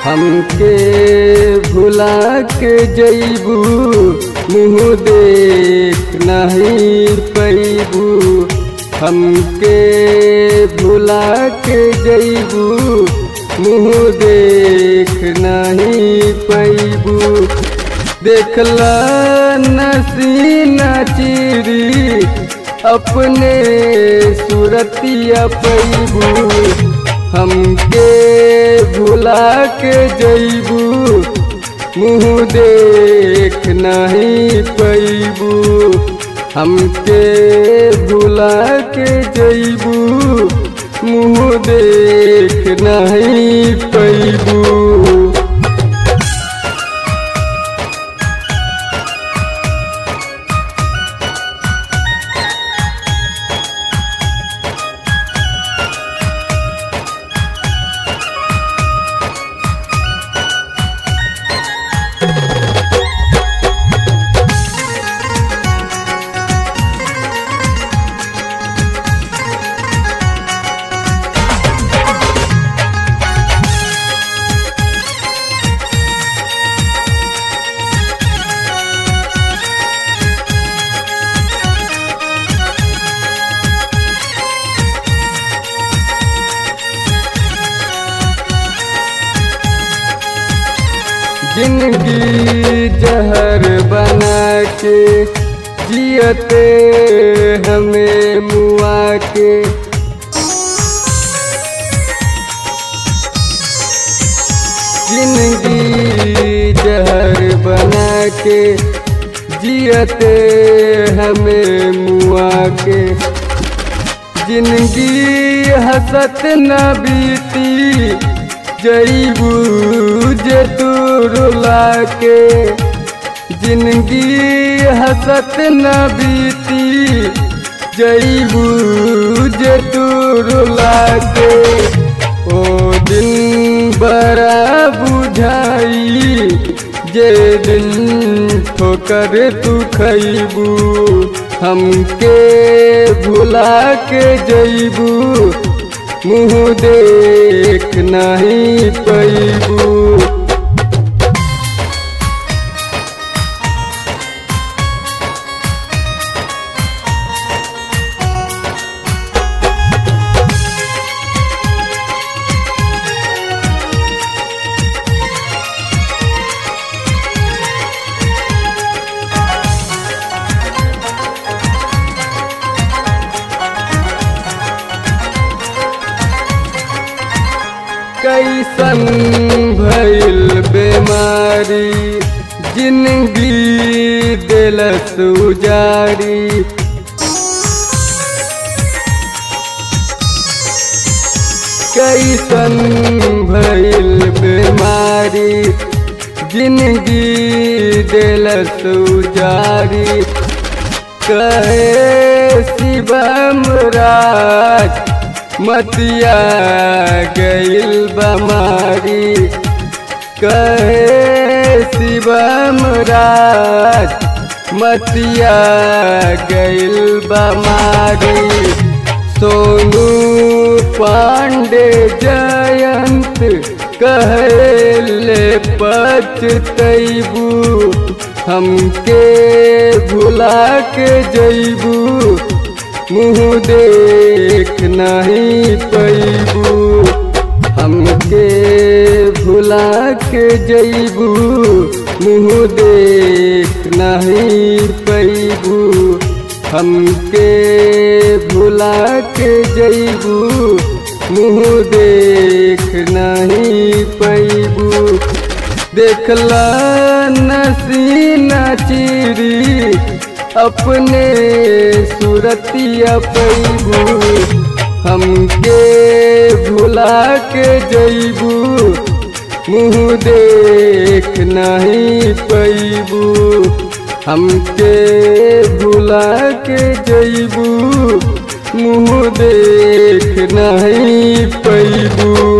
हमके भुला के जैबू मुँह देख नहीं पैबू हमके भुला के जैबू मुँह देख नहीं पैबू देखला नसीना चिरी अपने सूरतिया पैबू हमके भुला के जैबू मुँह देख नहीं पैबू हमके भुला के जैबू मुँह देख नहीं पैबू जिंदगी जहर बना के जियते हमें मुआ के जिंदगी जहर बना के जियते हमें मुआ के जिंदगी हसत न बीती जईबू जे तू रुला के जिंदगी हसत न बीती जईबू जे तू रुला के ओ दिन बड़ा बुझाई जे दिन ठोकर तू खैबू हमके भुला के जईबू मुँह देख नहीं पैबू कैसन भइल बेमारी जिंदगी दिलस उजारी कैसन भइल बेमारी जिंदगी दिलस उजारी कहे शिवम राज मतिया गईल बमारी कहे शिवम राज मतिया गईल बमारी सोनू पांडे जयंत कहले पचतैबू हमके भुला के जैबू मुँह देख नहीं पैबू हमके भुला के जैबू मुँह देख नहीं पैबू हमके भुला के जैबू मुँह देख नहीं पैबू देखला नसीना चिरी अपने सूरतिया पैबू हमके भुला के जैबू मुँह देख नहीं पैबू हमके भुला के जैबू मुँह देख नहीं पैबू